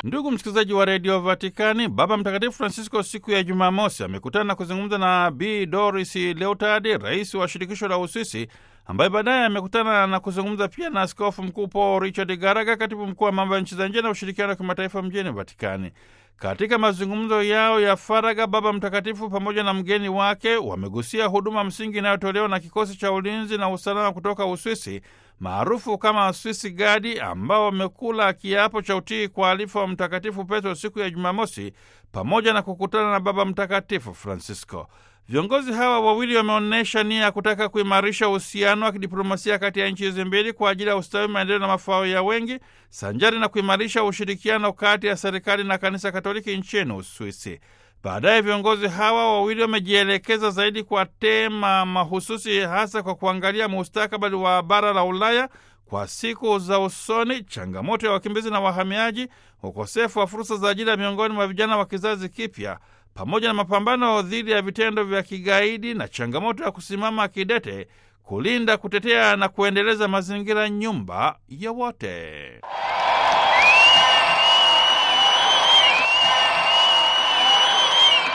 Ndugu msikilizaji wa redio Vatikani, Baba Mtakatifu Francisco siku ya Jumamosi amekutana na kuzungumza na Bi Doris Leutard, rais wa shirikisho la Uswisi, ambaye baadaye amekutana na kuzungumza pia na askofu mkuu Paul Richard Garaga, katibu mkuu wa mambo ya nchi za nje na ushirikiano wa kimataifa mjini Vatikani. Katika mazungumzo yao ya faragha, Baba Mtakatifu pamoja na mgeni wake wamegusia huduma msingi inayotolewa na kikosi cha ulinzi na usalama kutoka Uswisi maarufu kama Swiss Guard, ambao wamekula kiapo cha utii kwa alifa wa Mtakatifu Petro siku ya Jumamosi pamoja na kukutana na Baba Mtakatifu Francisco. Viongozi hawa wawili wameonyesha nia ya kutaka kuimarisha uhusiano wa kidiplomasia kati ya nchi hizi mbili kwa ajili ya ustawi, maendeleo na mafao ya wengi, sanjari na kuimarisha ushirikiano kati ya serikali na kanisa Katoliki nchini Uswisi. Baadaye viongozi hawa wawili wamejielekeza zaidi kwa tema mahususi, hasa kwa kuangalia mustakabali wa bara la Ulaya kwa siku za usoni, changamoto ya wakimbizi na wahamiaji, ukosefu wa fursa za ajira miongoni mwa vijana wa kizazi kipya, pamoja na mapambano dhidi ya vitendo vya kigaidi na changamoto ya kusimama kidete kulinda, kutetea na kuendeleza mazingira, nyumba ya wote.